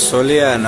ሶሊያና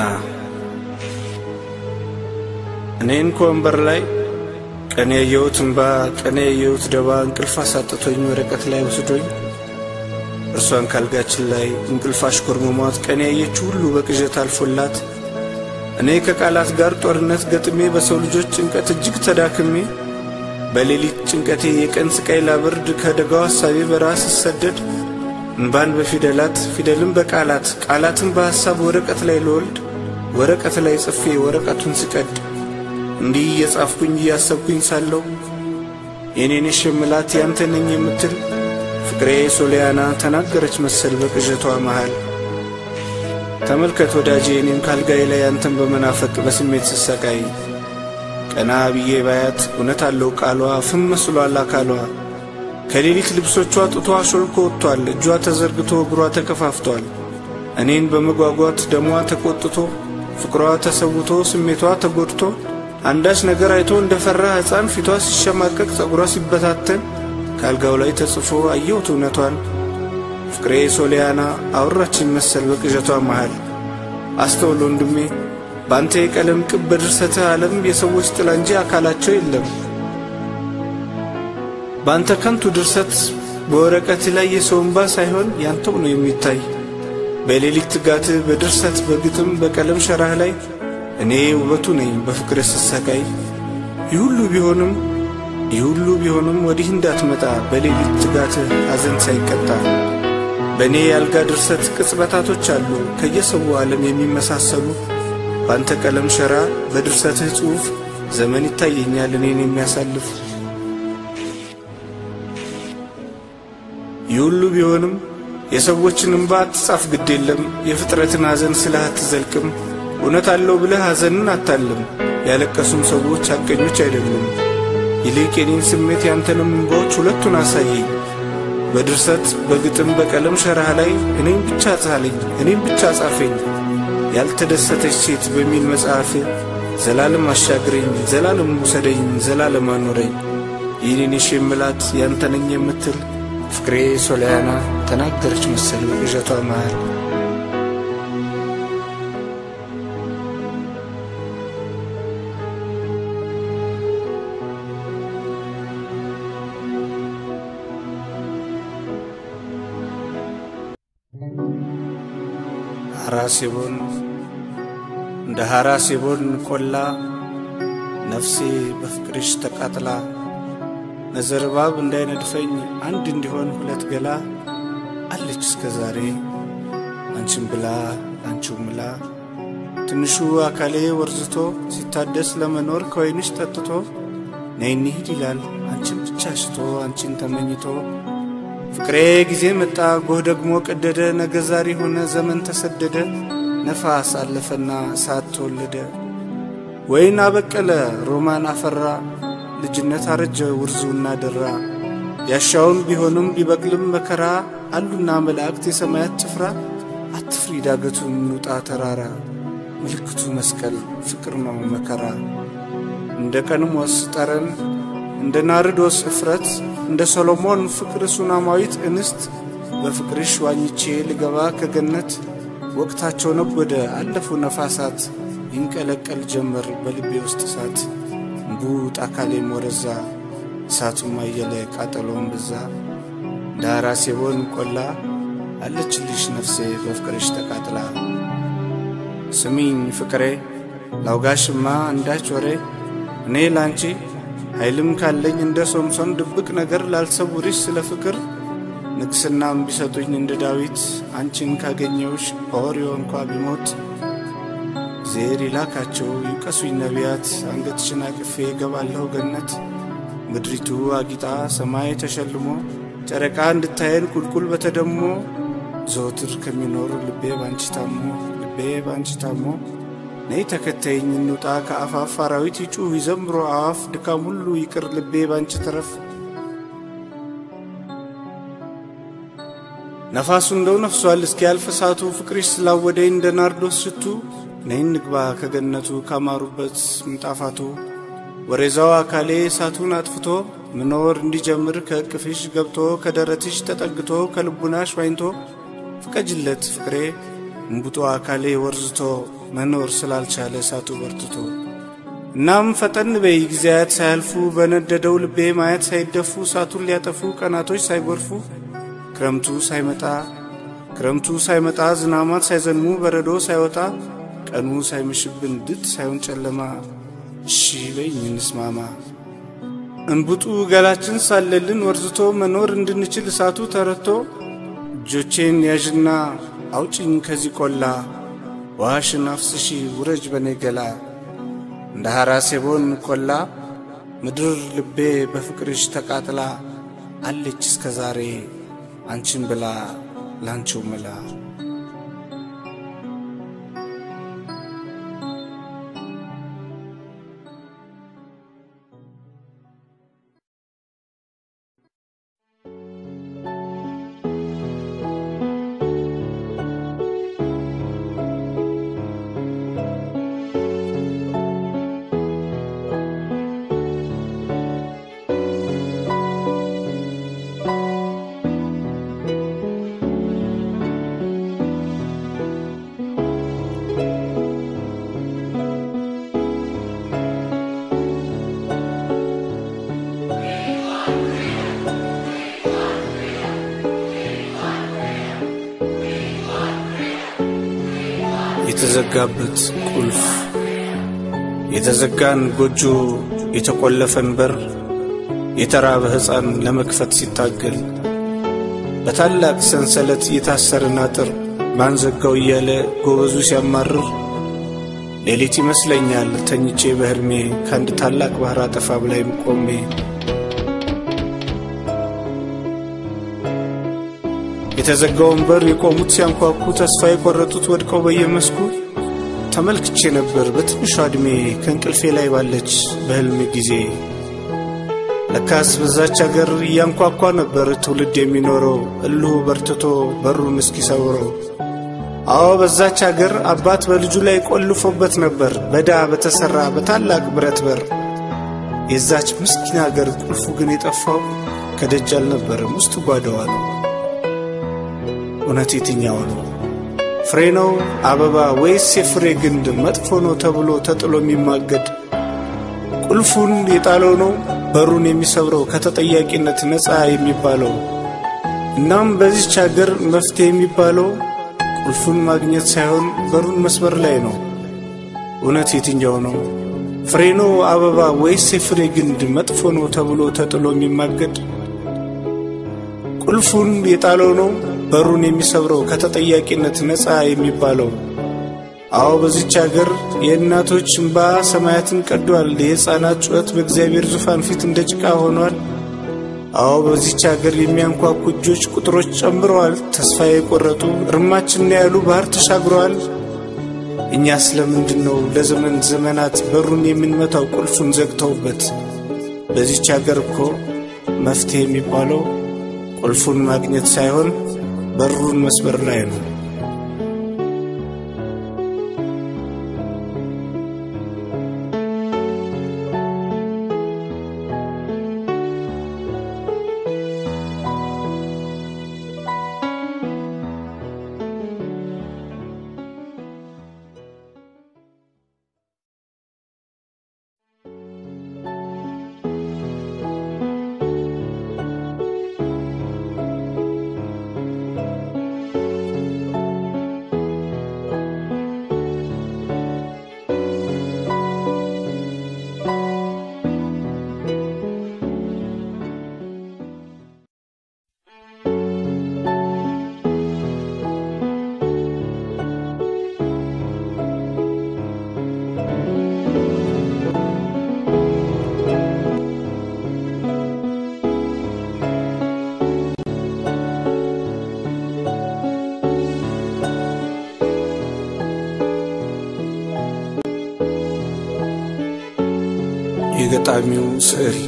እኔን ከወንበር ላይ ቀን ያየሁት እምባ ቀን ያየሁት ደባ እንቅልፍ አሳጥቶኝ ወረቀት ላይ ወስዶኝ እርሷን ካልጋችን ላይ እንቅልፍ አሽኮርምሟት ቀን ያየችው ሁሉ በቅዠት አልፎላት እኔ ከቃላት ጋር ጦርነት ገጥሜ በሰው ልጆች ጭንቀት እጅግ ተዳክሜ በሌሊት ጭንቀቴ የቀን ስቃይ ላብርድ ከደጋው ሐሳቤ በረሃ ስሰደድ እንባን በፊደላት ፊደልን በቃላት ቃላትን በሐሳብ ወረቀት ላይ ልወልድ ወረቀት ላይ ጽፌ ወረቀቱን ስቀድ እንዲህ እየጻፍኩኝ እያሰብኩኝ ሳለው የኔንሽ የምላት ያንተ ነኝ የምትል ፍቅሬ ሶሊያና ተናገረች መሰል በቅዠቷ መሃል። ተመልከት ወዳጄ እኔም ካልጋዬ ላይ አንተን በመናፈቅ በስሜት ስሰቃይ ቀና ብዬ ባያት እውነት አለው ቃሏ ፍም መስሏል አካሏ ከሌሊት ልብሶቿ ጡቷ ሾልኮ ወጥቷል እጇ ተዘርግቶ እግሯ ተከፋፍቷል እኔን በመጓጓት ደሟ ተቆጥቶ ፍቅሯ ተሰውቶ ስሜቷ ተጎድቶ አንዳች ነገር አይቶ እንደ ፈራ ሕፃን ፊቷ ሲሸማቀቅ ጸጉሯ ሲበታተን ካልጋው ላይ ተጽፎ አየሁት እውነቷን ፍቅሬ ሶሊያና አወራችን መሰል በቅዠቷ መሃል አስተውል ወንድሜ በአንተ የቀለም ቅብ በድርሰትህ ዓለም የሰዎች ጥላ እንጂ አካላቸው የለም። በአንተ ከንቱ ድርሰት በወረቀት ላይ የሰው እንባ ሳይሆን ያንተው ነው የሚታይ። በሌሊት ትጋትህ በድርሰት በግጥም በቀለም ሸራህ ላይ እኔ ውበቱ ነኝ በፍቅር ስሰቃይ። ይህ ሁሉ ቢሆንም ይህ ሁሉ ቢሆንም ወዲህ እንዳትመጣ በሌሊት ትጋትህ ሐዘን ሳይቀጣ በእኔ ያልጋ ድርሰት ቅጽበታቶች አሉ ከየሰው ዓለም የሚመሳሰሉ በአንተ ቀለም ሸራ በድርሰትህ ጽሑፍ ዘመን ይታየኛል እኔን የሚያሳልፍ። ይህ ሁሉ ቢሆንም የሰዎችን እንባ አትጻፍ ግድ የለም የፍጥረትን ሐዘን ስልህ አትዘልቅም። እውነት አለው ብለህ ሐዘንን አታልም። ያለቀሱም ሰዎች ሐቀኞች አይደሉም። ይልቅ የኔን ስሜት ያንተንም እንባዎች ሁለቱን አሳየኝ። በድርሰት በግጥም በቀለም ሸራህ ላይ እኔም ብቻ ጻለኝ እኔም ብቻ ጻፈኝ። ያልተደሰተች ሴት በሚል መጽሐፍ ዘላለም አሻግረኝ ዘላለም ውሰደኝ ዘላለም አኖረኝ። ይህኔንሽ የምላት ያንተነኝ የምትል ፍቅሬ ሶሊያና ተናገረች መሰል በቅዠቷ መሃል። ሐራሴቦን እንደ ሐራሴቦን ቆላ ነፍሴ በፍቅርሽ ተቃጥላ ነዘርባብ እንዳይነድፈኝ አንድ እንዲሆን ሁለት ገላ አለች እስከ ዛሬ አንቺን ብላ አንቺው ምላ ትንሹ አካሌ ወርዝቶ ሲታደስ ለመኖር ከወይንሽ ጠጥቶ ነይ እንሂድ ይላል አንቺን ብቻ ሽቶ አንቺን ተመኝቶ ፍቅሬ ጊዜ መጣ ጎህ ደግሞ ቀደደ ነገ ዛሬ ሆነ ዘመን ተሰደደ ነፋስ አለፈና እሳት ተወለደ ወይን አበቀለ ሮማን አፈራ ልጅነት አረጀ ውርዙና ደራ ያሻውን ቢሆንም ቢበቅልም መከራ አሉና መላእክት የሰማያት ጭፍራ አትፍሪ ዳገቱን እንውጣ ተራራ ምልክቱ መስቀል ፍቅር ነው መከራ እንደ ቀንሞስ ጠረን እንደ ናርዶስ እፍረት እንደ ሰሎሞን ፍቅር ሱናማዊት እንስት በፍቅርሽ ዋኝቼ ልገባ ከገነት ወቅታቸው ነጎደ አለፉ ነፋሳት ይንቀለቀል ጀመር በልቤ ውስጥ እሳት እምቡጥ አካሌም ወረዛ እሳቱም አየለ ቃጠሎም በዛ እንደ ሐራሴቦን ቆላ አለችልሽ ነፍሴ በፍቅርሽ ተቃጥላ ስሚኝ ፍቅሬ ላውጋሽማ አንዳች ወሬ እኔ ላንቺ ኃይልም ካለኝ እንደ ሶምሶን ድብቅ ነገር ላልሰውርሽ ስለ ፍቅር ንግስናም ቢሰጡኝ እንደ ዳዊት አንቺን ካገኘውሽ ኦርዮ እንኳ ቢሞት ዜር ይላካቸው ይውቀሱኝ ነቢያት አንገትሽን አቅፌ ገባለሁ ገነት ምድሪቱ አጊጣ ሰማይ ተሸልሞ ጨረቃ እንድታየን ቁልቁል በተደሞ ዘወትር ከሚኖር ልቤ ባንቺ ታሞ ልቤ ባንቺ ታሞ ነይ ተከተይኝ እንውጣ ከአፋፍ አራዊት ይጩህ ይዘምሮ አዋፍ ድካም ሁሉ ይቅር ልቤ ባንቺ ተረፍ ነፋሱ እንደው ነፍሷል እስኪያልፍ እሳቱ ፍቅርሽ ስላወደኝ እንደ ናርዶስ ሽቱ ነይ እንግባ ከገነቱ ካማሩበት ምንጣፋቱ ወሬዛው አካሌ እሳቱን አጥፍቶ መኖር እንዲጀምር ከእቅፍሽ ገብቶ ከደረትሽ ተጠግቶ ከልቡናሽ ዋኝቶ ፍቀጅለት ፍቅሬ እምቡጦ አካሌ ወርዝቶ መኖር ስላልቻለ እሳቱ በርትቶ እናም ፈጠን በይ ጊዜያት ሳያልፉ በነደደው ልቤ ማየት ሳይደፉ እሳቱን ሊያጠፉ ቀናቶች ሳይጎርፉ ክረምቱ ሳይመጣ ክረምቱ ሳይመጣ ዝናማት ሳይዘንሙ በረዶ ሳይወጣ ቀኑ ሳይመሽብን ድጥ ሳይሆን ጨለማ እሺ በይኝ እንስማማ እንቡጡ ገላችን ሳለልን ወርዝቶ መኖር እንድንችል እሳቱ ተረቶ እጆቼን ያዥና አውጭኝ ከዚህ ቆላ ውሃሽን አፍስሺ ውረጅ በኔ ገላ እንደ ሐራሴቦን ቆላ ምድር ልቤ በፍቅርሽ ተቃጥላ አለች እስከ ዛሬ አንቺን ብላ ላንቺው ምላ የተዘጋበት ቁልፍ የተዘጋን ጎጆ የተቆለፈን በር የተራበ ሕፃን ለመክፈት ሲታገል በታላቅ ሰንሰለት የታሰርን አጥር ማንዘጋው እያለ ጎበዙ ሲያማርር ሌሊት ይመስለኛል ተኝቼ በሕልሜ ከአንድ ታላቅ ባሕር አጠፋብ ላይም ቆሜ የተዘጋውን በር የቆሙት ሲያንኳኩ ተስፋ የቆረጡት ወድቀው በየመስኩ ተመልክቼ ነበር በትንሿ ዕድሜ ከእንቅልፌ ላይ ባለች በሕልም ጊዜ ለካስ በዛች አገር እያንኳኳ ነበር ትውልድ የሚኖረው እልሁ በርትቶ በሩን እስኪሰብረው። አዎ በዛች አገር አባት በልጁ ላይ ቆልፎበት ነበር በዳ በተሠራ በታላቅ ብረት በር። የዛች ምስኪን አገር ቁልፉ ግን የጠፋው ከደጅ አልነበረም ውስጥ ጓዳዋ ነው። እውነት የትኛው ነው? ፍሬ ነው አበባ ወይስ የፍሬ ግንድ መጥፎ ነው ተብሎ ተጥሎ የሚማገድ? ቁልፉን የጣለው ነው በሩን የሚሰብረው ከተጠያቂነት ነፃ የሚባለው? እናም በዚች አገር መፍትሄ የሚባለው ቁልፉን ማግኘት ሳይሆን በሩን መስበር ላይ ነው። እውነት የትኛው ነው? ፍሬ ነው አበባ ወይስ የፍሬ ግንድ መጥፎ ነው ተብሎ ተጥሎ የሚማገድ? ቁልፉን የጣለው ነው በሩን የሚሰብረው ከተጠያቂነት ነፃ የሚባለው? አዎ በዚች አገር የእናቶች እንባ ሰማያትን ቀዷል። የሕፃናት ጩኸት በእግዚአብሔር ዙፋን ፊት እንደ ጭቃ ሆኗል። አዎ በዚች አገር የሚያንኳኩ እጆች ቁጥሮች ጨምረዋል። ተስፋ የቆረጡ እርማችን ያሉ ባህር ተሻግረዋል። እኛ ስለምንድን ነው ለዘመን ዘመናት በሩን የምንመታው ቁልፉን ዘግተውበት? በዚች አገር እኮ መፍትሄ የሚባለው ቁልፉን ማግኘት ሳይሆን በሩን መስበር ላይ ነው። የገጣሚው ስዕል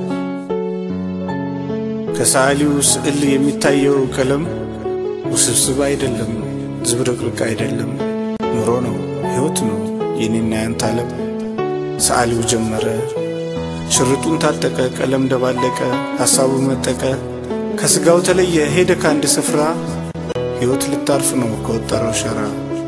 ከሰዓሊው ስዕል የሚታየው ቀለም ውስብስብ አይደለም፣ ዝብርቅርቅ አይደለም። ኑሮ ነው፣ ሕይወት ነው የኔና ያንተ ዓለም። ሰዓሊው ጀመረ፣ ሽርጡን ታጠቀ፣ ቀለም ደባለቀ፣ ሐሳቡን መጠቀ፣ ከሥጋው ተለየ፣ ሄደ ከአንድ ስፍራ። ሕይወት ልታርፍ ነው ከወጠረው ሸራ።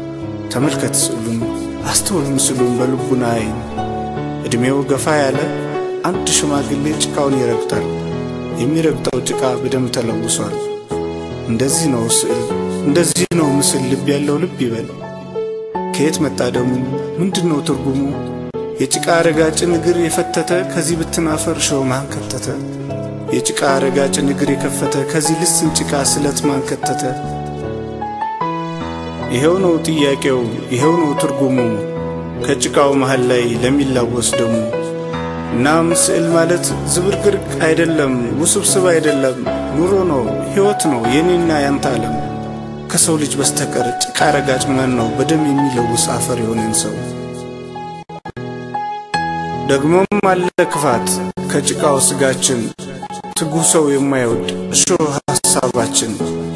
ተመልከት ስዕሉን አስተውል ምስሉን በልቡና አይን ዕድሜው ገፋ ያለ አንድ ሽማግሌ ጭቃውን ይረግጣል። የሚረግጠው ጭቃ በደም ተለውሷል። እንደዚህ ነው ስዕል፣ እንደዚህ ነው ምስል። ልብ ያለው ልብ ይበል። ከየት መጣ ደሙ? ምንድን ነው ትርጉሙ? የጭቃ ረጋጭን እግር የፈተተ ከዚህ ብትን አፈር ሸው ማን ከተተ? የጭቃ ረጋጭን እግር የከፈተ ከዚህ ልስን ጭቃ ስለት ማን ከተተ? ይሄው ነው ጥያቄው፣ ይሄው ነው ትርጉሙ ከጭቃው መሃል ላይ ለሚላወስ ደሙ። እናም ስዕል ማለት ዝብርቅርቅ አይደለም፣ ውስብስብ አይደለም፣ ኑሮ ነው፣ ሕይወት ነው፣ የኔና ያንተ ዓለም። ከሰው ልጅ በስተቀር ጭቃ ረጋጭ ማን ነው በደም የሚለውስ አፈር የሆነን ሰው? ደግሞም አለ ክፋት ከጭቃው ስጋችን ትጉህ ሰው የማይወድ እሾህ ሐሳባችን።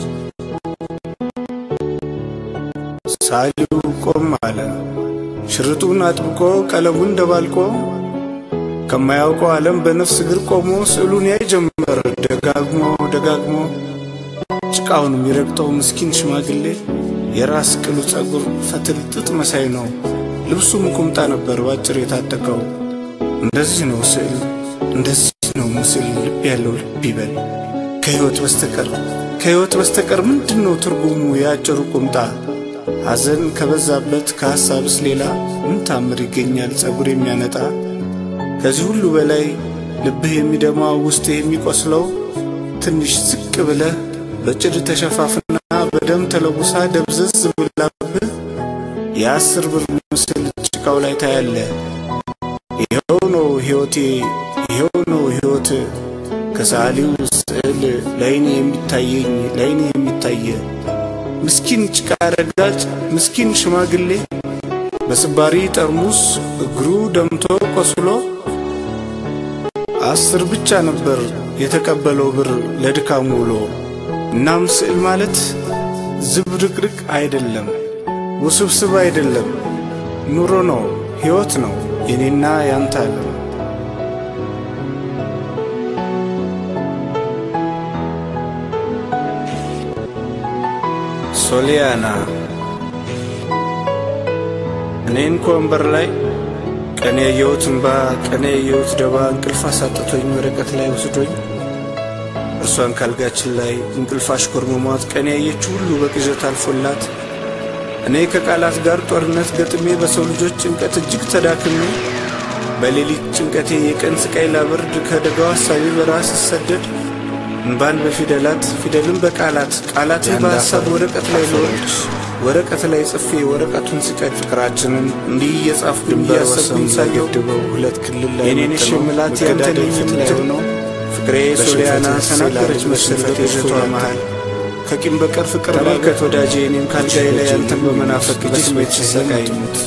ሳሊው ቆም አለ ሽርጡን አጥብቆ ቀለሙን ደባልቆ ከማያውቀው ዓለም በነፍስ እግር ቆሞ ስዕሉን ያይ ጀመር ደጋግሞ ደጋግሞ ጭቃውን የሚረግጠው ምስኪን ሽማግሌ የራስ ቅሉ ጸጉር ፈትል ጥጥ መሳይ ነው። ልብሱም ቁምጣ ነበር ባጭር የታጠቀው። እንደዚህ ነው ስዕል፣ እንደዚህ ነው ምስል። ልብ ያለው ልብ ይበል። ከሕይወት በስተቀር ከሕይወት በስተቀር ምንድን ነው ትርጉሙ የአጭሩ ቁምጣ? ሐዘን ከበዛበት ከሐሳብስ ሌላ ምን ታምር ይገኛል ጸጉር የሚያነጣ? ከዚህ ሁሉ በላይ ልብህ የሚደማው ውስጥህ የሚቆስለው ትንሽ ዝቅ ብለህ በጭድ ተሸፋፍና በደም ተለውሳ ደብዘዝ ብላብህ የአስር ብር ምስል ጭቃው ላይ ታያለ። ይኸው ነው ሕይወቴ፣ ይኸው ነው ሕይወት ከሰዓሊው ስዕል ላይኔ የሚታየኝ ላይኔ የሚታየ ምስኪን ጭቃ ረጋጭ ምስኪን ሽማግሌ በስባሪ ጠርሙስ እግሩ ደምቶ ቆስሎ አስር ብቻ ነበር የተቀበለው ብር ለድካሙ ውሎ። እናም ስዕል ማለት ዝብርቅርቅ አይደለም፣ ውስብስብ አይደለም፣ ኑሮ ነው፣ ሕይወት ነው፣ የኔና ያንተ ዓለም። ሶሊያና እኔን ከወንበር ላይ ቀን ያየሁት እንባ ቀን ያየሁት ደባ እንቅልፍ አሳጥቶኝ ወረቀት ላይ ወስዶኝ እርሷን ካልጋችን ላይ እንቅልፍ አሽኮርምሟት ቀን ያየችው ሁሉ በቅዠት አልፎላት እኔ ከቃላት ጋር ጦርነት ገጥሜ በሰው ልጆች ጭንቀት እጅግ ተዳክሜ በሌሊት ጭንቀቴ የቀን ስቃይ ላበርድ ከደጋው ሐሳቤ በረሃ ስሰደድ እንባን በፊደላት ፊደልን በቃላት ቃላትን በሐሳብ ወረቀት ላይ ለወርድ ወረቀት ላይ ጽፌ ወረቀቱን ስቀድ ፍቅራችንን እንዲህ እየጻፍ ድንበር እያሰብኩኝ ሳየው ሁለት ክልል ላይ የኔንሽ ምላት ያንተን የምትል ነው ፍቅሬ ሶሊያና ተናገረች መሰል በቅዠቷ መሃል ከቂም በቀር ፍቅር ተመልከት ወዳጄ እኔም ካልጋዬ ላይ ያንተን በመናፈቅ በስሜት ስሰቃይ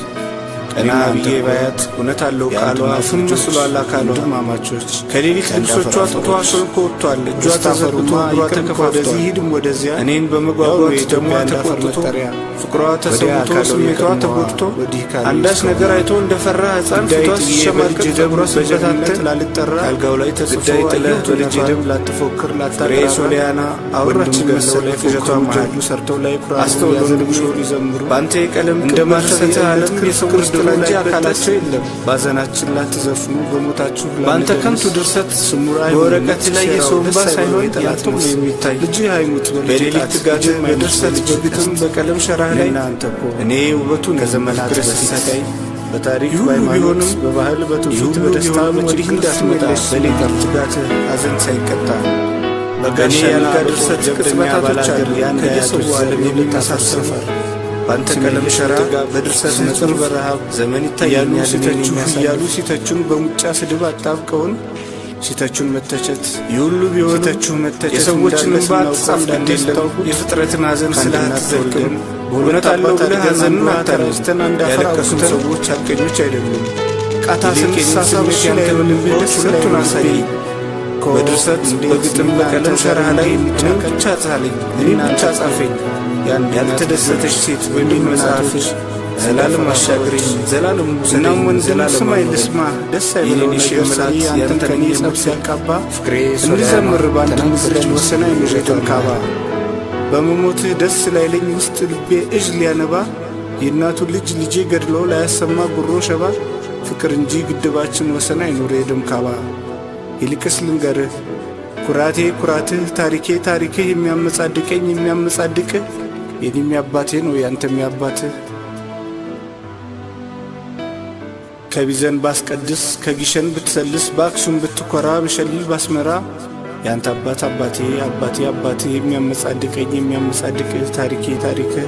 ቀና ብዬ ባያት እውነት አለው ቃሏ ፍም መስሏል አካሏ ድማማቾች ከሌሊት ልብሶቿ ጥቷ ሾልኮ ወጥቷል እጇ ተዘርግቶ እግሯ ተከፋፍቷል ወደዚህ ሂድም ወደዚያ እኔን በመጓጓት ደሟ ተቆጥቶ ፍቅሯ ተሰውቶ ስሜቷ ተጎድቶ አንዳች ነገር አይቶ እንደፈራ ሕፃን ፊቷ ሲሸማቀቅ ጸጉሯ ሲበታተን ላልጠራ አልጋው ላይ ተጽፎ አየሁት በልጄ ደም ላትፎክር ላታቅራ ሶሊያና አውራችን መሰለ ቅዠቷ መሃል ሰርተው ላይ ኩራ አስተውሎ ንግሾ ሊዘምሩ በአንተ የቀለም እንደ ማርሰተ ዓለም የፍቅር ድሮ እንጂ አካላቸው የለም ባዘናችን ላትዘፍኑ በሞታችሁ በአንተ ከንቱ ድርሰት በወረቀት ላይ የሰው እንባ ሳይሆን ያንተው ነው የሚታይ ልጅ አይሙት በሌሊት ትጋት በድርሰት በግጥም በቀለም ሸራህ ላይ እኔ ውበቱን ከዘመናት በሲሰቃይ በታሪክ በሃይማኖት በባህል በትውፊት በደስታ ወዲህ እንዳትመጣ በሌሊት ትጋት ሐዘን ሳይቀጣ በጋኔ ያልጋ ድርሰት ቅጽበታቶች አሉ ከየሰው ዓለም የሚመሳሰል በአንተ ቀለም ሸራ በድርሰት ነጥር በረሃብ ዘመን ይታያሉ ሲተቹ እያሉ ሲተቹን በሙጫ ስድብ አጣብቀውን ሲተቹን መተቸት የሁሉ ቢሆን ሲተቹ መተቸት የሰዎችን እንባ አትጻፍ እንደሌለው የፍጥረትን ሐዘን ስለ አትዘልቅም በእውነት አለው ብለህ ሐዘንን አታረስተን ያለቀሱት ሰዎች አልቀኞች አይደሉም ቃታ ስንሳሳብ ላይ ደስ ሁለቱን አሳይ በድርሰት በግጥም በቀለም ሸራህ ላይ እኔን ብቻ ጻለኝ እኔን ብቻ ጻፈኝ ያልተደሰተች ሴት በሚል መጽሐፍሽ ዘላለም አሻግረኝ ዘላለም እናም ወንድም ስማኝ ልስማ ደስ አይበለው ነገር ስላል ያንተን ከኔ ጸብ ሲያቃባ ፍቅሬ እንዘምር በአንድ ምስለች ወሰና የሚረተን ካባ በመሞትህ ደስ ላይለኝ ውስጥ ልቤ እዥ ሊያነባ የእናቱን ልጅ ልጄ ገድሎ ላያሰማ ጉሮ ሸባ ፍቅር እንጂ ግድባችን ወሰን አይኑር የደም ካባ። ይልቅስ ልንገርህ ኩራቴ ኩራትህ ታሪኬ ታሪክህ የሚያመጻድቀኝ የሚያመጻድቅህ የኔም ያባቴ ነው ያንተም ያባትህ ከቢዘን ባስቀድስ ከጊሸን ብትሰልስ በአክሱም ብትኮራ ብሸልል ባስመራ ያንተ አባት አባቴ አባቴ አባቴ የሚያመጻድቀኝ የሚያመጻድቅህ ታሪኬ ታሪክህ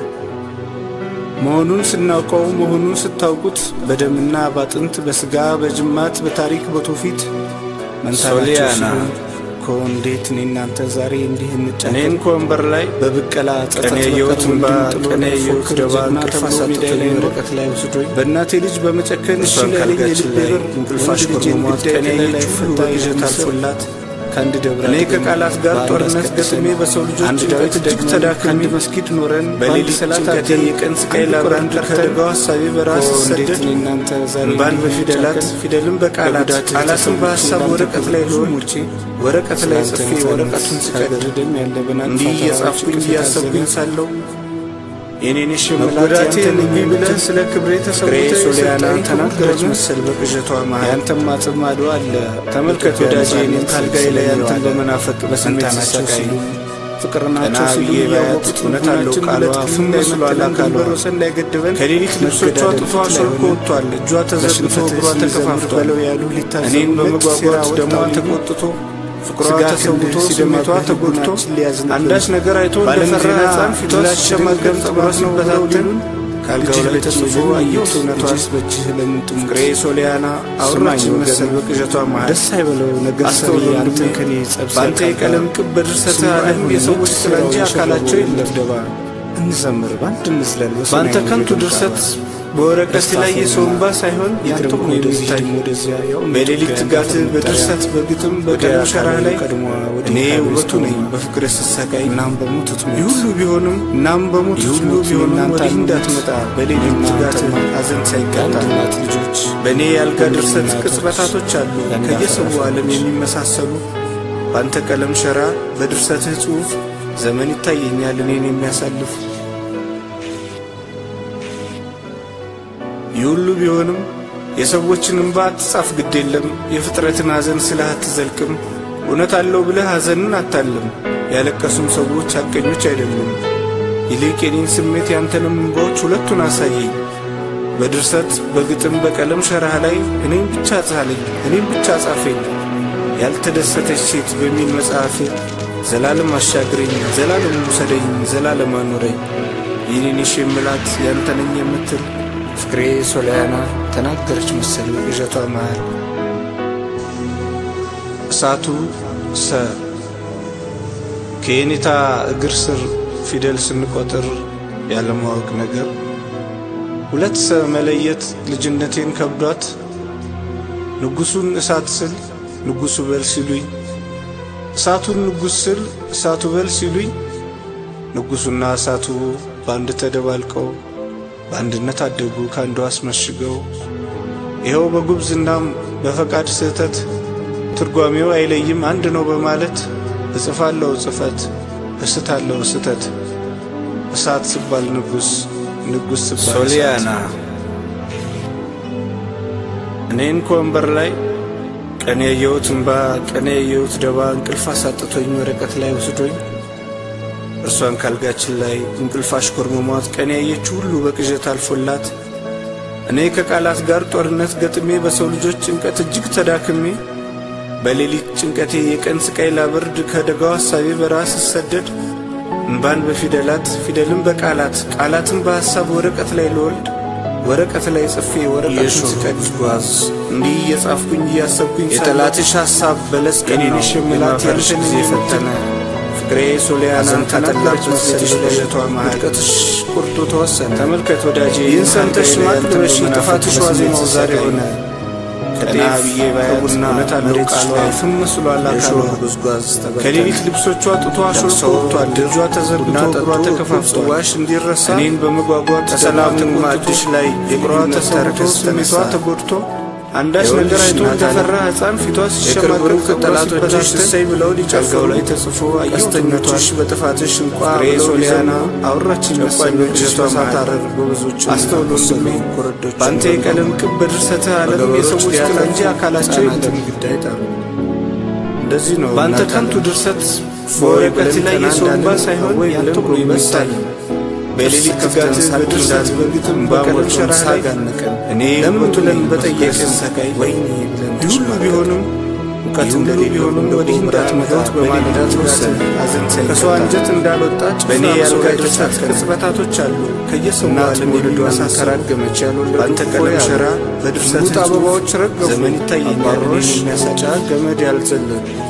መሆኑን ስናውቀው መሆኑን ስታውቁት በደምና ባጥንት በስጋ በጅማት በታሪክ በትውፊት መንታናቸው ሶሊያና ሲሆን እኮ እንዴት እኔ እናንተ ዛሬ እንዲህ እንጫወት እኔን ከወንበር ላይ በብቀላ ጸጸት ቀኔ የሕይወት በቀር እንባ፣ ወንድም ጥሎ ቀኔ ነፎ የሕይወት ክር ደባ ጀግና እንቅልፍ ተብሎ ሜዳ አሳጥቶኝ ላይ ኖሮ ወረቀት ላይ ወስዶኝ በእናቴ ልጅ በመጨከን እሺ እሷን ላለኝ ካልጋችን የልቤ ላይ በር እንቅልፍ ወንድ ልጄን አሽኮርሟት ግዳይ ቀኔ ከላይ ላይ የእጅ ሁሉ ፈታ በግዠት የምስል አልፎላት ከአንድ ደብረ እኔ አድገን ከቃላት ጋር በአንድ ጦርነት አስቀድሰን ገጥሜ በሰው ልጆች አንድ ጭንቀት ዳዊት እጅግ ደግመን ተዳክሜ ከአንድ መስጊድ ኖረን በሌሊት በአንድ ሰላት ጭንቀቴ አድርገን የቀን ስቃይ አንድ ላብራን ቁርአን ቀርተን ከደጋው ሀሳቤ በራስ እኮ እንዴት ሰደድ እኔ እናንተ ዛሬ እንባን እንዲህ በፊደላት እንጫወት ፊደልን በቃላት በጉዳት ቃላትን በሀሳብ የተሰሙት ወረቀት ላይ ብዙ ልሆን ሞቼ ወረቀት ላይ ጽፌ ስላንተ ወረቀቱን ነፃነት ስቀድ ሳገርደም ያለ በናቅፋት እንዲህ ተራሮች እየጻፍኩኝ ቅፍ እያሰብኩኝ የታዘለ ሳለው የኔን ሽመላት መጎዳቴ ያንተን ልቢ ብለህ ስለ ክብሬ ፍቅሬ ተሰውተህ ሶሊያና የሰጠኝ ተናገረች ክቡር መሰል በቅዠቷ መሃል ያንተም ማጽም ማዶ አለ ተመልከት ወዳጄ እኔም ካልጋዬ ላይ ያንተን ስለሚዋለ በመናፈቅ በስሜት መንታናቸው ስሰቃይ ሲሉ ፍቅር ናቸው ቀና ሲሉ ብዬ ባያት እያወቁት እውነት አለው ልቡናችን ቃሏ ሁለት ፍም ክንድ መስሏል እንዳይመጥለን አካሏ ድንበር ወሰን እንዳይገድበን ከሌሊት ልብሶቿ መገዳደል ጥቷ ፊት ላይ ሾልኮ ሆነን ወጥቷል። እጇ ተዘርግቶ በሽንፈትህ እግሯ ስንዘምር ተከፋፍቷል። በለው ያሉ ሊታዘቡ እኔን ሁለት በመጓጓት ሴራ ደሟ ወጣው ተቆጥቶ ፍቅሯ ስጋ ተሰውቶ ክንድህ ስሜቷ ሲደማብህ ተጎድቶ ልቡናችን ሊያዝንብን አንዳች ነገር አይቶ በዓለም እንደፈራ ዜና ሕፃን ፊቷ ሁላችንም ሲሸማገል ጸጉሯ ገንዘብ ነው ብለው ሲበታተን ሊሉን ካልጋው ላይ ተጽፎ አየሁት እውነቷን እጅስ በእጅህ ለምን ጥሙ ፍቅሬ ሶሊያና አውራችን ስማኝ መሰል ወገን፣ በቅዠቷ መሃል ደስ አይበለው ነገር ሰሪ አስተውል አንተን ወንድሜ፣ ከኔ ጸብ በአንተ ሲያቃጣ የቀለም ቅብ በድርሰትህ ስሙ ዓለም አይሆንም የሰዎች ስራ እንጂ ስራው አካላቸው የሸበበው የለም። ለፍደባ እንዘምር በአንድ እንዝለል በሰማይ በአንተ ነው ከንቱ የደም ድርሰት ቃባ። በወረቀት ላይ የሰው እንባ ሳይሆን ያንተም ይቅርም ነው ወደዚህ የሚታይ ደግሞ ወደዚያ ያው በሌሊት ኢትዮጵያ ትጋትህ ያንተ በድርሰት መጠሪያ በግጥም ወዲያ በቀለም ሸራህ ላይ ቀድሞ ወዲህ እኔ ካቤት ውበቱ ነኝ ቀድሞ በፍቅር ስሰቃይ እናም በሞቱት ሞት ይህ ሁሉ ቢሆንም እናም በሞቱት ይህ ሁሉ ሞት ቢሆንም የእናንተ ወዲህ አልሞት እንዳትመጣ በሌሊት የእናንተ ትጋትህ ሞት ሐዘን ሳይቀጣ የአንድ እናት ልጆች በእኔ ያልጋ ድርሰት እናቶች ቅጽበታቶች አሉ የአንድ ከየሰው አፈር ዓለም የሚመሳሰሉ በአንተ ቀለም ሸራ በድርሰትህ ጽሑፍ ዘመን ይታየኛል እኔን የሚያሳልፍ ይህ ሁሉ ቢሆንም የሰዎችን እንባ አትጻፍ ግድ የለም የፍጥረትን ሐዘን ስልህ አትዘልቅም እውነት አለው ብለህ ሐዘንን አታልም ያለቀሱም ሰዎች ሐቀኞች አይደሉም ይልቅ የኔን ስሜት ያንተንም እንባዎች ሁለቱን አሳየኝ በድርሰት በግጥም በቀለም ሸራህ ላይ እኔም ብቻ ጻለኝ እኔም ብቻ ጻፈኝ ያልተደሰተች ሴት በሚል መጽሐፍ ዘላለም አሻግረኝ ዘላለም ውሰደኝ ዘላለም አኑረኝ ይህኔንሽ የምላት ያንተነኝ የምትል ፍቅሬ ሶሊያና ተናገረች መሰል በቅዠቷ መሃል እሳቱ ሰ ከየኔታ እግር ስር ፊደል ስንቆጥር ያለማወቅ ነገር ሁለት ሰ መለየት ልጅነቴን ከብዷት ንጉሱን እሳት ስል ንጉሱ በል ሲሉኝ እሳቱን ንጉስ ስል እሳቱ በል ሲሉኝ ንጉሱና እሳቱ በአንድ ተደባልቀው በአንድነት አደጉ ከአንዱ አስመሽገው ይኸው በጉብዝናም በፈቃድ ስህተት ትርጓሜው አይለይም አንድ ነው በማለት እጽፋለሁ ጽፈት እስታለሁ ስተት እሳት ስባል ንጉስ ንጉስ ስባል ሶሊያና እኔን ከወንበር ላይ ቀን ያየሁት እንባ ቀን ያየሁት ደባ እንቅልፍ አሳጥቶኝ ወረቀት ላይ ወስዶኝ እርሷን ካልጋችን ላይ እንቅልፍ አሽኮርመሟት ቀን ያየችው ሁሉ በቅዠት አልፎላት እኔ ከቃላት ጋር ጦርነት ገጥሜ በሰው ልጆች ጭንቀት እጅግ ተዳክሜ በሌሊት ጭንቀቴ የቀን ስቃይ ላበርድ ከደጋው ሐሳቤ በራስ ስሰደድ እንባን በፊደላት ፊደልን በቃላት ቃላትን በሐሳብ ወረቀት ላይ ልወልድ ወረቀት ላይ ጽፌ ወረቀቱን የሾህ ስቀድ ጉዝጓዝ እንዲህ እየጻፍኩኝ እያሰብኩኝ ሳለሁ የጠላትሽ ሐሳብ በለስ የኔን ቀናው ሽምላት የማፈርሽ ያንተን ጊዜ የፈተነ ፈተነ ፍቅሬ ሶሊያና ሐዘን ተናገረች ካጠላበት መሰለሽ ቤትሽ ላይ በዠቷ መሃል ውድቀትሽ ቁርጡ ተወሰነ ተመልከት ወዳጄ ይህን ሰምተሽ ካልጋዬ ላይ ማቅ ያንተን ልበሺ በመናፈቅ ጥፋትሽ በስሜት ዋዜማው ዛሬ ስሰቃይ ሆነ ቀና ብዬ ባያት ከቡና እውነት አለው መሬትሽ ቃሏ ላይ ፍም መስሏል አካሏ የሾህ ጉዝጓዝ ተበተነ ከሌሊት ልብሶቿ ጡቷ ሾልኮ ወጥቷል እጇ ተዘርግቶ ቡና እግሯ ጠጡ ተከፋፍቷል ጽዋሽ እንዲረሳ እኔን በመጓጓት ከሰላም ደሟ ማዕድሽ ተቆጥቶ ላይ እግሯ የልዩነት ተሰውቶ ተረከዝ ስሜቷ ተነሳ። ተጎድቶ አንዳች ነገር አይቶ እንደፈራ ሕፃን ፊቷ ሲሸማቀቅ ብሩክ ጸጉሯ ጠላቶችሽ ሲበታተን እሰይ ብለው አልጋው ሊጨፍሩ ላይ ተጽፎ ቀስተኞችሽ አየሁትነቷን በጥፋትሽ እንኳ ፍሬ ብለው ሶሊያና ሊዘምሩ አውራችን መሰል ጨቋኞችሽ በቅዠቷ በሳት መሃል አረር ጎበዞች አስተውሎ ወንድሜ ኮረዶች በአንተ የቀለም ቅብ በድርሰትህ ዓለም የሰዎች ጥላ እንጂ አካላቸው የለም። ግዳይ ጣሉ እንደዚህ ነው በአንተ እናት ከንቱ ዓለም። ድርሰት ወይ በወረቀት ብለን ላይ ቀና የሰው እንባ እንዳልን፣ ሳይሆን ወይ ያንተ ብለን ብሎ ጎንበስ የሚታይ አልን። በሌሊት ከፍተን ትጋትህ ሳቅ በድርሰት እንዳልን፣ በግጥም እንባ በቀለም ሞልቶን ሸራህ ላይ ሳግ አነቀን። እኔ ለምን ውበቱ ብለን ነኝ በጠየቅን ስሰቃይ ወይኔ ብለን ይህ ሁሉ ቢሆንም እውቀት ይህ ሁሉ እንደሌለው ቢሆንም እንደ ወዲህ ጎብራ እንዳትመጣ ሕይወት በማለዳ በሌሊት ተወሰነ። ትጋትህ ሐዘን ከሰው ሳይቀጣ አንጀት እንዳልወጣች በእኔ ፍራም ሰው ያልጋ ላይ ድርሰት ተሳከረ። ቅጽበታቶች አሉ ከየሰው እናት ዓለም መውለዷን የሚመሳሰሉ ተራገመች ያልወለዱ በአንተ እፎይ ቀለም አሉ። ሸራ በድርሰት ሙጥ አበባዎች ረገፉ ዘመን ይታየኛል አባሮሽ እኔን የሚያሳጭ ጫ ገመድ ያልዘለሉ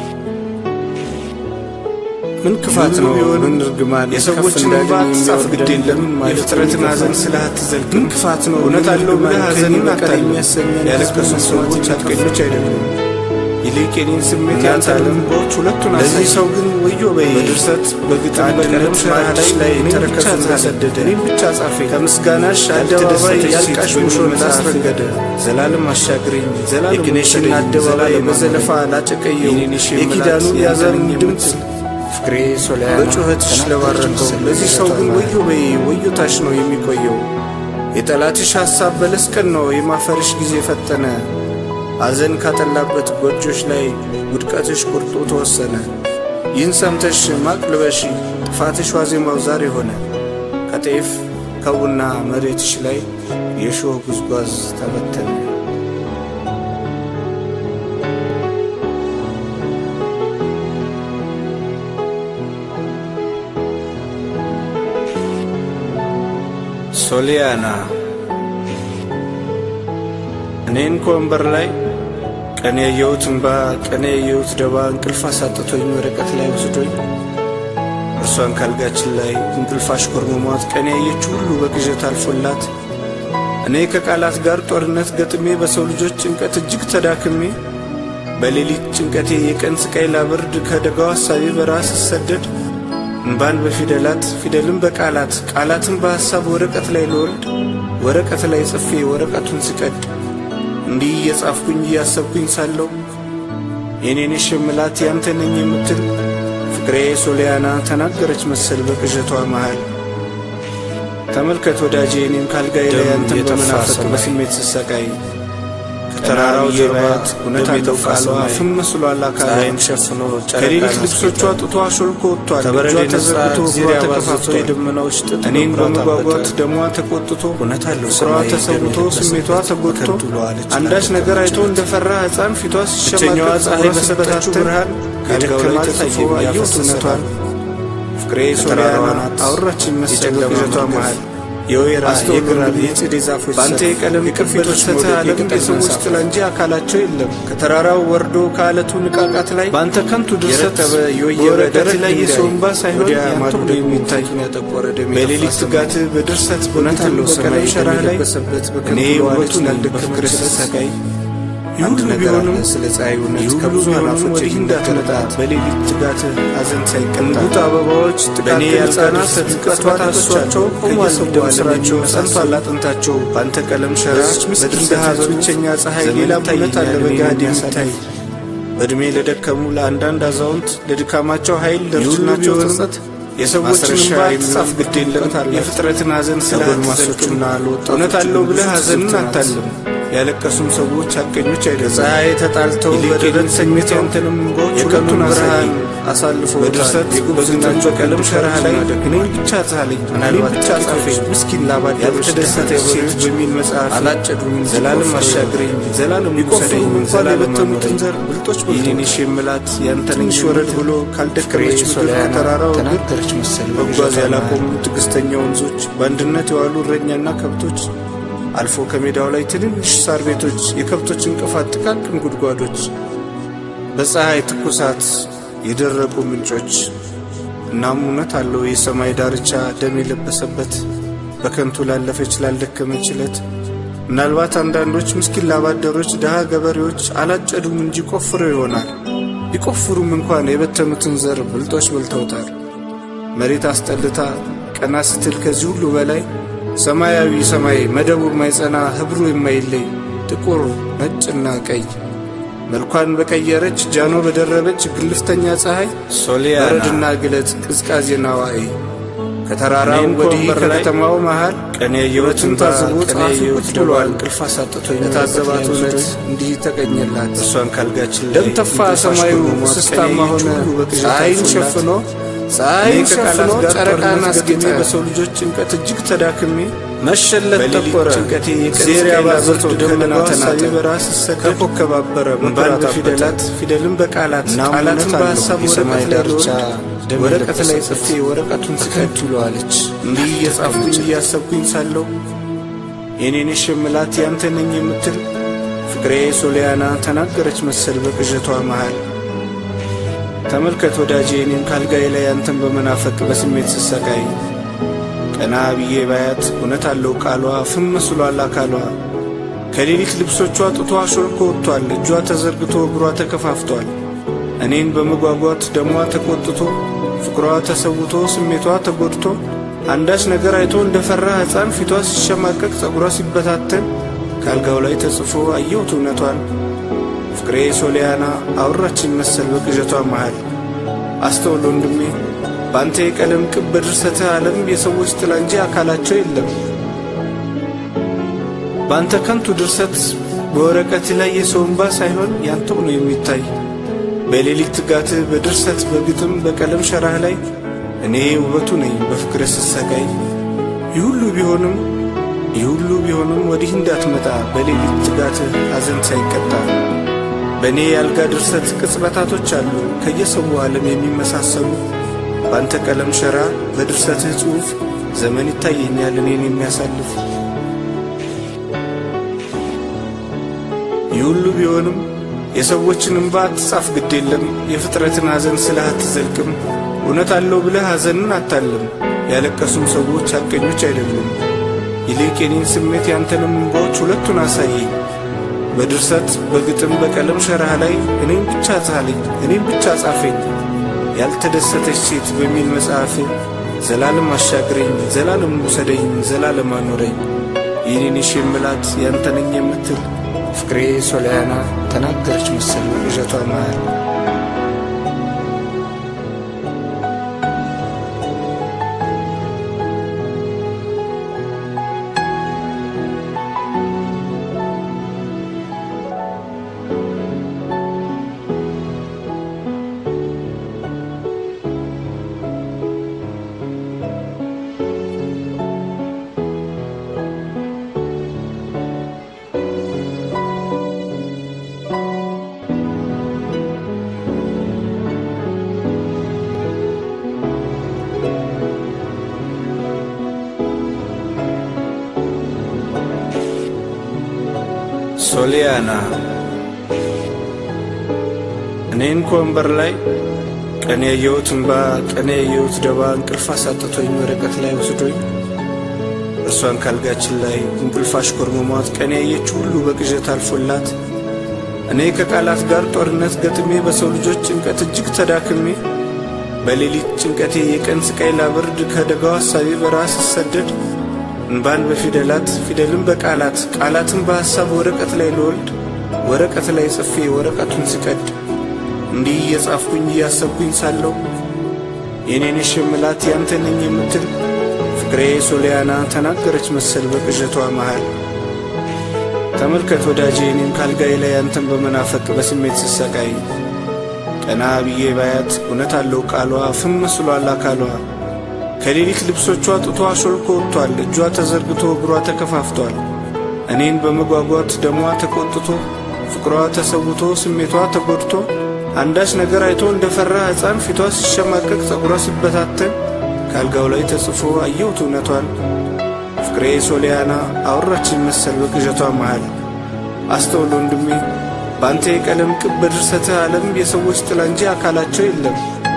ምን ክፋት ነው ቢሆንም ምን እርግማን የሰዎችን ከፍ እንባ እንዳለን አትጻፍ ግድ የሚወርደን የለም ለምን ማለት የፍጥረትን ነው? ሐዘን ስለ አትዘልቅም ምን ክፋት ነው እውነት ምን አለው ብለህ እርግማን ሐዘንን ከእኔ በቀር አታልም የሚያሰኘን ያለቀሱ ህዝብ ሰዎች መስዋዕት ሐቀኞች አይደሉም ይልቅ የኔን ስሜት እናት ያንተ ዓለም ልቦች ሁለቱን ለዚህ አሳይ ሰው ግን ወዮ በይ በድርሰት በግጥም ከአንድ በቀለም ቀን ሸራህ ላይ ላይ እኔን ብቻ ተረከዙን ጻፈ ሰደደ። እኔን ብቻ ጻፈ ከምስጋናሽ አደባባይ ያልቃሽ ሙሾን ላስረገደ ዘላለም አሻግረኝ ዘላለም የግኔሽን ውሰደኝ፣ አደባባይ ዘላለም በዘለፋ አኑረኝ። ላጨቀየው የኔን የሺህ የኪዳኑ መላእክት ያዘን ያንተን ድምፅ ፍቅሬ ሶሊያና በጩኸትሽ ለባረከው ለዚህ ሰው ግን ወዮ በይ ወዮታሽ ነው የሚቆየው። የጠላትሽ ሐሳብ በለስ ቀን ነው የማፈርሽ ጊዜ ፈጠነ። ሐዘን ካጠላበት ጎጆች ላይ ውድቀትሽ ቁርጡ ተወሰነ። ይህን ሰምተሽ ማቅ ልበሺ ጥፋትሽ ዋዜማው ዛሬ ሆነ። ከጤፍ ከቡና መሬትሽ ላይ የሾህ ጉዝጓዝ ተበተነ። ሶሊያና እኔን ከወንበር ላይ ቀን ያየሁት እንባ ቀን ያየሁት ደባ እንቅልፍ አሳጥቶኝ ወረቀት ላይ ወስዶኝ እርሷን ካልጋችን ላይ እንቅልፍ አሽኮርምሟት ቀን ያየችው ሁሉ በቅዠት አልፎላት እኔ ከቃላት ጋር ጦርነት ገጥሜ በሰው ልጆች ጭንቀት እጅግ ተዳክሜ በሌሊት ጭንቀቴ የቀን ስቃይ ላበርድ ከደጋው ሐሳቤ በረሃ ስሰደድ እንባን በፊደላት ፊደልን በቃላት ቃላትን በሐሳብ ወረቀት ላይ ልወልድ ወረቀት ላይ ጽፌ ወረቀቱን ስቀድ እንዲህ እየጻፍኩኝ እያሰብኩኝ ሳለሁ የኔን የሽምላት ያንተ ነኝ የምትል ፍቅሬ ሶሊያና ተናገረች መሰል በቅዠቷ መሃል ተመልከት ወዳጄ እኔም ካልጋዬ ላይ ያንተን በመናፈቅ በስሜት ስሰቃይ ከተራራው ጀርባት እውነት አለው ቃሏ ፍም መስሏል አካሏን ሸፍኖ ከሌሊት ልብሶቿ ጡቷ ሾልኮ ወጥቷል እጇ ተዘርግቶ እግሯ ተከፋፍቶ የደመናዎች ጥጥ እኔን በመጓጓት ደሟ ተቆጥቶ እውነት አለው ፍቅሯ ተሰውቶ ስሜቷ ተጎድቶ አንዳች ነገር አይቶ እንደፈራ ሕፃን ፊቷ ሲሸማቀቅ ፀሐይ በሰጠችው ብርሃን የደከማት ተጽፎ አየሁት እውነቷን ፍቅሬ ሶሊያና አወራችን መሰል በቅዠቷ መሃል የወይራ የግራር የጽዴ ዛፎች በአንተ የቀለም ቅብ በድርሰትህ ዓለም የሰዎች ጥላ እንጂ አካላቸው የለም። ከተራራው ወርዶ ከአለቱ ንቃቃት ላይ በአንተ ከንቱ ድርሰት በወረቀት ላይ የሰው እንባ ሳይሆን ያንተ ብሎ የሚታይ በሌሊት ትጋትህ በድርሰት እውነት አለው ሰማይ በቀለም ሸራህ ላይ የደረሰበት እኔ ውበቱን ያልደከመች ስሰቃይ ይህ አንድ ሁሉ ነገር አለ ቢሆንም ስለ ፀሐይ እውነት ይህ ሁሉ ከብዙ ቢሆንም አላፎች ወዲህ እንዳትመጣ የሚመጣ በሌሊት ትጋትህ ሐዘን ሳይቀጣ እንቡጥ አበባዎች በእኔ ጥቃቅን ያልጋ ሕፃናት ድርሰት ቅጽበታቶቻቸው ቆሟል ከየሰው ደም ዓለም ስራቸው የሚመሳሰሉ ጸንቷል አጥንታቸው በአንተ ቀለም ሸራ በዚች ምስኪን በድርሰት ሀዘን ብቸኛ ፀሐይ ዘመን ሌላ እውነት አለ ይታየኛል በገሃድ እኔን የሚታይ በዕድሜ ለደከሙ ለአንዳንድ አዛውንት ለድካማቸው ኃይል ይህ ሁሉ ለእርጅናቸው ቢሆንም ጸጸት የሰዎችን ማስረሻ እንባ የሚሆን አትጻፍ ግድ የለም እውቀት አላት። የፍጥረትን ሐዘን ስለ ለጎልማሶችና ለወጣቶች እውነት አለው ብለህ ብዙ ሐዘንን ትምህርት ናት። አታልም ያለቀሱም ሰዎች ሐቀኞች አይደለም ፀሐይ ተጣልተው ይልቅ በደረት የሌት ተኝተው ያንተንም እንባዎች የቀኑን ሁለቱን ብርሃን አሳየኝ። አሳልፈው በድርሰት በዝናቸው ቀለም ሸራህ ላይ እኔን ብቻ ጻለኝ እኔን ምናልባት ብቻ ጻፈኝ ጥቂቶች ምስኪን ላባደሮች ያልተደሰተ ሴት ገበሬዎች በሚል መጽሐፍ አላጨዱም እንጂ ዘላለም ቆፍረው አሻግረኝ ዘላለም ቢቆፍሩም ውሰደኝ እንኳን ዘላለም የበተኑትን አኑረኝ ዘር ብልጦች ይህንን በልተው የሽምላት ያንተን ትንሽ ወረድ ብሎ ካልደከመች ምድር ሶሊያና ከተራራው እግር ተናገረች መሰል መጓዝ ያላቆሙ ትዕግስተኛ ወንዞች በአንድነት የዋሉ እረኛና ከብቶች አልፎ ከሜዳው ላይ ትንንሽ ሳር ቤቶች የከብቶች እንቅፋት ጥቃቅን ጉድጓዶች በፀሐይ ትኩሳት የደረቁ ምንጮች እናም እውነት አለው የሰማይ ዳርቻ ደም የለበሰበት በከንቱ ላለፈች ላልደከመች ዕለት ምናልባት አንዳንዶች ምስኪን ላባደሮች ድሃ ገበሬዎች አላጨዱም እንጂ ቆፍረው ይሆናል ቢቆፍሩም እንኳን የበተኑትን ዘር ብልጦች በልተውታል መሬት አስጠልታ ቀና ስትል ከዚህ ሁሉ በላይ ሰማያዊ ሰማይ መደቡ የማይጸና ህብሩ የማይለይ ጥቁር፣ ነጭና ቀይ መልኳን በቀየረች ጃኖ በደረበች ግልፍተኛ ፀሐይ ሶሊያና በረድና ግለት ቅዝቃዜና ዋዕይ ከተራራው እኔን ወዲህ ከወንበር ላይ ከከተማው መሃል ቀን ያየሁት ሕይወትን እንባ ታዝቦ ቀን ጸሐፊ ያየሁት ቁጭ ደባ ብሏል። እንቅልፍ አሳጥቶኝ ለታዘባት ወረቀት ላይ እውነት ወስዶኝ እንዲህ ተቀኘላት። እርሷን ካልጋችን ላይ ደም ተፋ እንቅልፍ ሰማዩ አሽኮርሟት እስስታማ ቀን ሆነ ያየችው ሁሉ በቅዠት ፀሐይን አልፎላት ሸፍኖ እኔ ፀሐይን ከቃላት ሸፍኖ ጋር ጨረቃን ጦርነት አስጌጠ ገጥሜ በሰው ልጆች ጭንቀት እጅግ ተዳክሜ መሸለት በሌሊት ጠቆረ ጭንቀቴ የቀን ዜር ስቃይ ያባዘቶ ላብሶ ደመና ከደመና ተናጠ ሀሳቤ በራስ ሰደድ ከኮከብ አበረ እንባን በኩራት በፊደላት ፊደልን በቃላት እናም ቃላትን እውነት አለው በሀሳብ የሰማይ ወረቀት ላይ ዳርቻ ልወርድ ደም ወረቀት ላይ የለበሰበት ጽፌ ወረቀቱን ስቀድ ትለዋለች እንዲህ እየጻፍኩኝ እያሰብኩኝ ሳለሁ የኔን የሽምላት ያንተ ነኝ የምትል ፍቅሬ ሶሊያና ተናገረች መሰል በቅዠቷ መሃል ተመልከት ወዳጄ እኔም ካልጋዬ ላይ አንተን በመናፈቅ በስሜት ስሰቃይ ቀና ብዬ ባያት እውነት አለው ቃሏ ፍም መስሏል አካሏ ከሌሊት ልብሶቿ ጡቷ ሾልኮ ወጥቷል እጇ ተዘርግቶ እግሯ ተከፋፍቷል እኔን በመጓጓት ደሟ ተቆጥቶ ፍቅሯ ተሰውቶ ስሜቷ ተጎድቶ አንዳች ነገር አይቶ እንደ ፈራ ሕፃን ፊቷ ሲሸማቀቅ ጸጉሯ ሲበታተን ካልጋው ላይ ተጽፎ አየሁት እውነቷን ፍቅሬ ሶሊያና አውራችን መሰል በቅዠቷ መሃል አስተውል ወንድሜ በአንተ የቀለም ቅብ በድርሰትህ ዓለም የሰዎች ጥላ እንጂ አካላቸው የለም በአንተ ከንቱ ድርሰት በወረቀት ላይ የሰው እንባ ሳይሆን ያንተው ነው የሚታይ በሌሊት ትጋትህ በድርሰት በግጥም በቀለም ሸራህ ላይ እኔ ውበቱ ነኝ በፍቅር ስሰቃይ ይህ ሁሉ ቢሆንም ይህ ሁሉ ቢሆንም ወዲህ እንዳትመጣ በሌሊት ትጋትህ ሐዘን ሳይቀጣ በእኔ የአልጋ ድርሰት ቅጽበታቶች አሉ ከየሰው ዓለም የሚመሳሰሉ በአንተ ቀለም ሸራ በድርሰትህ ጽሑፍ ዘመን ይታየኛል እኔን የሚያሳልፍ ይህ ሁሉ ቢሆንም የሰዎችን እንባ አትጻፍ ግድ የለም የፍጥረትን ሐዘን ስልህ አትዘልቅም እውነት አለው ብለህ ሐዘንን አታልም ያለቀሱም ሰዎች ሐቀኞች አይደሉም ይልቅ የኔን ስሜት ያንተንም እንባዎች ሁለቱን አሳየኝ በድርሰት በግጥም በቀለም ሸራህ ላይ እኔም ብቻ ጻለኝ እኔም ብቻ ጻፈኝ ያልተደሰተች ሴት በሚል መጽሐፍ ዘላለም አሻግረኝ ዘላለም ውሰደኝ ዘላለም አኖረኝ ይህኔን የሽምላት ያንተ ነኝ የምትል ፍቅሬ ሶሊያና ተናገረች መሰል በቅዠቷ መሃል ሶሊያና እኔን ከወንበር ላይ ቀን ያየሁት እንባ ቀን ያየሁት ደባ እንቅልፍ አሳጥቶኝ ወረቀት ላይ ወስዶኝ እርሷን ካልጋችን ላይ እንቅልፍ አሽኮርመሟት ቀን ያየችው ሁሉ በቅዠት አልፎላት እኔ ከቃላት ጋር ጦርነት ገጥሜ በሰው ልጆች ጭንቀት እጅግ ተዳክሜ በሌሊት ጭንቀቴ የቀን ስቃይ ላበርድ ከደጋው ሐሳቤ በረሃ ስሰደድ እንባን በፊደላት ፊደልን በቃላት ቃላትን በሐሳብ ወረቀት ላይ ልወልድ ወረቀት ላይ ጽፌ ወረቀቱን ስቀድ እንዲህ እየጻፍኩኝ እያሰብኩኝ ሳለሁ የኔን የሽምላት ያንተ ነኝ የምትል ፍቅሬ ሶሊያና ተናገረች መሰል በቅዠቷ መሃል ተመልከት ወዳጄ እኔም ካልጋዬ ላይ አንተን በመናፈቅ በስሜት ስሰቃይ ቀና ብዬ ባያት እውነት አለው ቃሏ ፍም መስሏል አካሏ ከሌሊት ልብሶቿ ጡቷ ሾልኮ ወጥቷል እጇ ተዘርግቶ እግሯ ተከፋፍቷል እኔን በመጓጓት ደሟ ተቆጥቶ ፍቅሯ ተሰውቶ ስሜቷ ተጎድቶ አንዳች ነገር አይቶ እንደ ፈራ ሕፃን ፊቷ ሲሸማቀቅ ጸጉሯ ሲበታተን ካልጋው ላይ ተጽፎ አየሁት እውነቷን ፍቅሬ ሶሊያና አወራችን መሰል በቅዠቷ መሃል አስተውል ወንድሜ በአንተ የቀለም ቅብ በድርሰትህ ዓለም የሰዎች ጥላ እንጂ አካላቸው የለም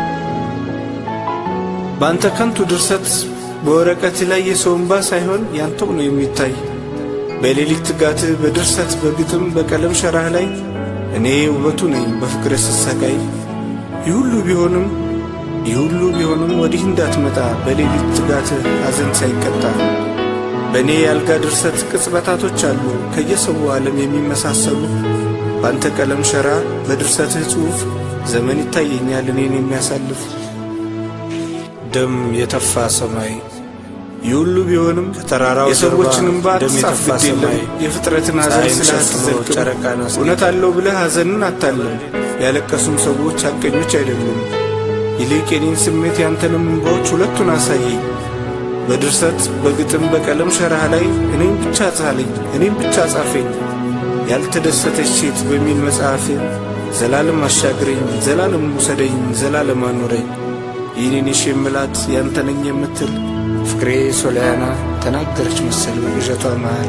በአንተ ከንቱ ድርሰት በወረቀት ላይ የሰው እንባ ሳይሆን ያንተው ነው የሚታይ በሌሊት ትጋትህ በድርሰት በግጥም በቀለም ሸራህ ላይ እኔ ውበቱ ነኝ በፍቅር ስሰቃይ ይህ ሁሉ ቢሆንም ይህ ሁሉ ቢሆንም ወዲህ እንዳትመጣ በሌሊት ትጋትህ ሐዘን ሳይቀጣ በእኔ የአልጋ ድርሰት ቅጽበታቶች አሉ ከየሰው ዓለም የሚመሳሰሉ በአንተ ቀለም ሸራ በድርሰትህ ጽሑፍ ዘመን ይታየኛል እኔን የሚያሳልፍ ደም የተፋ ሰማይ ይህ ሁሉ ቢሆንም ከተራራው የሰዎችን እንባ ደም አትጻፍ የተፋ ግድ የለም ሰማይ የፍጥረትን ሐዘን ፀሐይን ስለ ሸፍኖ አትዘልቅም ጨረቃን አስጌጠ። እውነት አለው ብለህ ሐዘንን አታለም ያለቀሱም ሰዎች ሐቀኞች አይደሉም ይልቅ የኔን ስሜት ያንተንም እንባዎች ሁለቱን አሳየኝ በድርሰት በግጥም በቀለም ሸራህ ላይ እኔም ብቻ ጻለኝ እኔም ብቻ ጻፈኝ ያልተደሰተች ሴት በሚል መጽሐፍ ዘላለም አሻግረኝ ዘላለም ውሰደኝ ዘላለም አኖረኝ ይህንን የሽ የምላት ያንተ ነኝ የምትል ፍቅሬ ሶልያና ተናገረች መሰል በቅዠቷ መሃል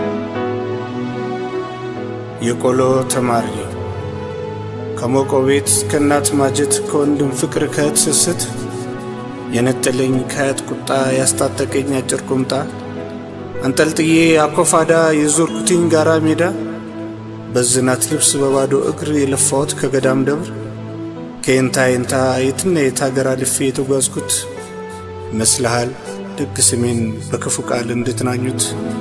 የቆሎ ተማሪ ከሞቀው ቤት ከእናት ማጀት ከወንድም ፍቅር ከእህት ስስት የነጠለኝ ከአያት ቁጣ ያስታጠቀኝ አጭር ቁምጣ አንጠልጥዬ አኮፋዳ የዞርኩትኝ ጋራ ሜዳ በዝናት ልብስ በባዶ እግር የለፋሁት ከገዳም ደብር ከየንታ የንታ የትና የት ሀገር አልፌ የተጓዝኩት ይመስልሃል ደግ ስሜን በክፉ ቃል እንድትናኙት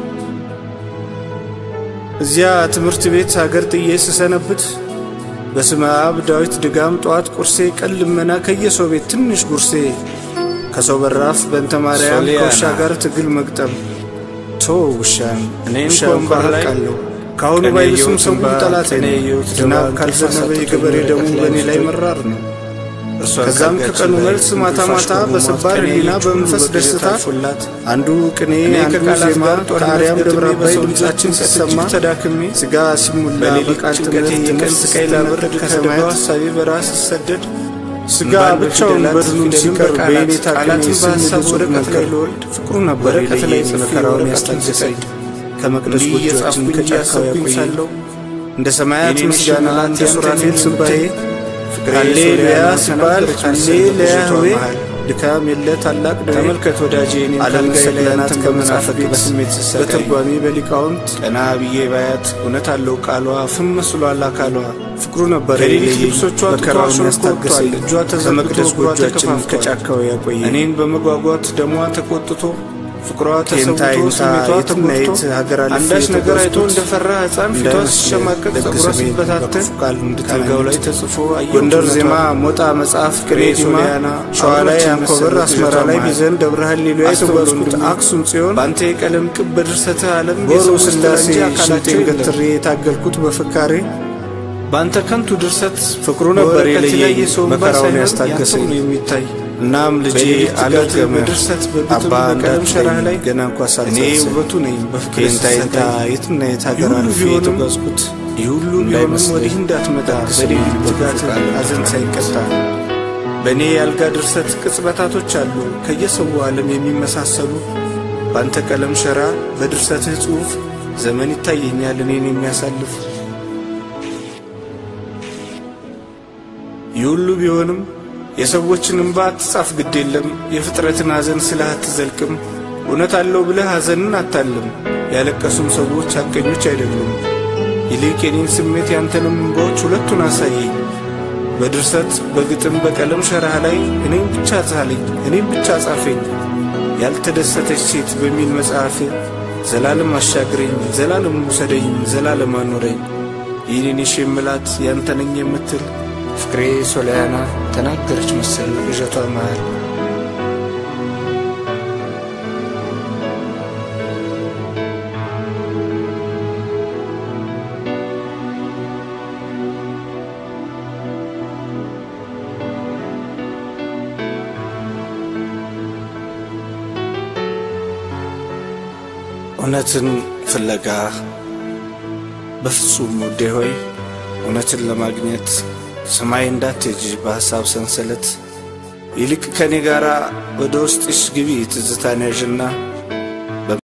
እዚያ ትምህርት ቤት አገር ጥዬ ስሰነብት በስመ አብ ዳዊት ድጋም ጠዋት ቁርሴ ቀን ልመና ከየሰው ቤት ትንሽ ጉርሴ ከሰው በራፍ በእንተ ማርያም ሶሊያና። ከውሻ ጋር ትግል መግጠም ቶ ውሻን እኔን ውሻ ከወንበር ላይ ባርቃለሁ ከአሁኑ ቀን ባይብስም ያየሁት ሰው እንባ፣ ጠላቴ ቀን ነው። ያየሁት ዝናብ ድባብ ካልዘነበ ተፋሰጡኝ የገበሬ ደሙ ወረቀት ላይ በእኔ ላይ ወስዶኝ መራር ነው። እርሷን ከዛም ካልጋችን ከቀኑ ላይ መልስ ማታ እንቅልፍ ማታ አሽኮርሟት በሰባር ቀን ሕሊና ያየችውን በመንፈስ በቅዠት ደስታ አልፎላት አንዱ ቅኔ እኔ አንዱ ከቃላት ዜማ ጋር ጦርነት ከአርያም ገጥሜ ደብረ አባይ በሰው ድምፃችን ልጆችን ሲሰማ እጅግ ተዳክሜ ስጋ ሲሙላ በሌሊት በቃል ጭንቀቴ ትምህርት የቀን ነፍስ ስቃይ ላብርድ ስትነጠቅ ከደጋው ከሰማያት ሀሳቤ በራስ ስሰደድ ስጋ እንባን ብቻውን በፊደላት በድኑን ፊደልን ሲቀር በቃላት በየኔ ታቅሜ ቃላትን ስም በሀሳብ ልጹብ ወረቀት ነበር ላይ ልወልድ ፍቅሩ ነበር ወረቀት ላይ የለየኝ ጽፌ መከራውን ወረቀቱን ያስታገሰኝ ስሰድ ከመቅደስ እንዲህ ጎጆችን እየጻፍኩኝ ከጫካው እያሰብኩኝ ያቆየኝ ሳለሁ እንደ ሰማያት የኔን ምስጋና ሽልማት እንደ ያንተን ሱራፌል የምትል ስባዬ ፍቅሬ ሃሌሉያ ሶልያና ሲባል ተናገረች መሰል ሃሌሉያ በቅዠቷ ሆዌ መሃል። ድካም የለ ታላቅ ደዌ ተመልከት ወዳጄ እኔን ዓለም ካልጋዬ ላይ ሰገናት አንተን ከመናፈቅ በመናፈቅ ቤት በስሜት ስሰቃይ በትርጓሜ በሊቃውንት ቀና ብዬ ባያት እውነት አለው ቃሏ ፍም መስሏል አካሏ ፍቅሩ ነበር ከሌሊት የለየኝ ልብሶቿ መከራውን ጡቷ ያስታገሰኝ ሾልኮ ወጥቷል። እጇ ተዘርግቶ ከመቅደስ እግሯ ጎጆችን ተከፋፍቷል። ከጫካው ያቆየኝ እኔን በመጓጓት ደሟ ተቆጥቶ ፍቅሯ ከየንታ ተሰውቶ የንታ ስሜቷ የትና የት ተጎድቶ ሀገር አልፌ አንዳች ነገር አይቶ የተጓዝኩት እንደፈራ ሕፃን ፊቷ እንዳይመስልህ ሲሸማቀቅ ደግ ጸጉሯ ስሜን ሲበታተን በክፉ ቃል እንድትናኙት ካልጋው ላይ ተጽፎ አየሁት ጎንደር እውነቷን። ዜማ ሞጣ መጽሐፍ ቅኔ ፍቅሬ ዲማ ሶልያና ሸዋ ላይ አብሮችን አንኮበር መሰል አስመራ ላይ በቅዠቷ ቢዘን ደብረ ሃሌሉያ አስተውሎ የተጓዝኩት ወንድሜ፣ አክሱም ጽዮን በአንተ የቀለም ቅብ በድርሰትህ ዓለም ቦሩ የሰው ውስጥ ስላሴ እንጂ አካላቸው ሽንጤን የለም። ገትሬ የታገልኩት በፍካሬ በአንተ ከንቱ ድርሰት ፍቅሩ ነበር በወረቀት ላይ የለየኝ የሰው እንባ መከራውን ሳይሆን ያስታገሰኝ ያንተው ነው የሚታይ እናም ልጄ በሌሊት ትጋት አልደገመ በድርሰት በግጥም አባ በቀለም ሸራህ ላይ እንዳትለኝ ገና እንኳ እኔ ሳልጸጸት ውበቱ ነኝ በፍቅር ከየንታ የንታ ስሰቃይ የትና የት ሀገር ይህ ሁሉ አልፌ ቢሆንም የተጓዝኩት ይህ ሁሉ ቢሆንም እንዳይመስለኝ ወዲህ እንዳትመጣ ደግ በሌሊት ስሜን ትጋት በክፉ ቃል ሐዘን ሳይቀጣ በእኔ የአልጋ ድርሰት ቅጽበታቶች አሉ ከየሰው ዓለም የሚመሳሰሉ በአንተ ቀለም ሸራ በድርሰትህ ጽሑፍ ዘመን ይታየኛል እኔን የሚያሳልፍ ይህ ሁሉ ቢሆንም የሰዎችን እንባ አትጻፍ ግድ የለም የፍጥረትን ሐዘን ስልህ አትዘልቅም እውነት አለው ብለህ ሐዘንን አታልም ያለቀሱም ሰዎች ሐቀኞች አይደሉም ይልቅ የኔን ስሜት ያንተንም እንባዎች ሁለቱን አሳየኝ በድርሰት በግጥም በቀለም ሸራህ ላይ እኔም ብቻ ጻለኝ እኔም ብቻ ጻፈኝ ያልተደሰተች ሴት በሚል መጽሐፍ ዘላለም አሻግረኝ ዘላለም ውሰደኝ ዘላለም አኖረኝ ይህንን የሽ የምላት ያንተ ነኝ የምትል ፍቅሬ ሶልያና ተናገረች መሰል በቅዠቷ መሃል እውነትን ፍለጋ በፍጹም ውዴ ሆይ እውነትን ለማግኘት ሰማይ እንዳትሄጂ በሐሳብ ሰንሰለት ይልቅ ከእኔ ጋር ወደ ውስጥሽ ግቢ ትዝታን ያዥና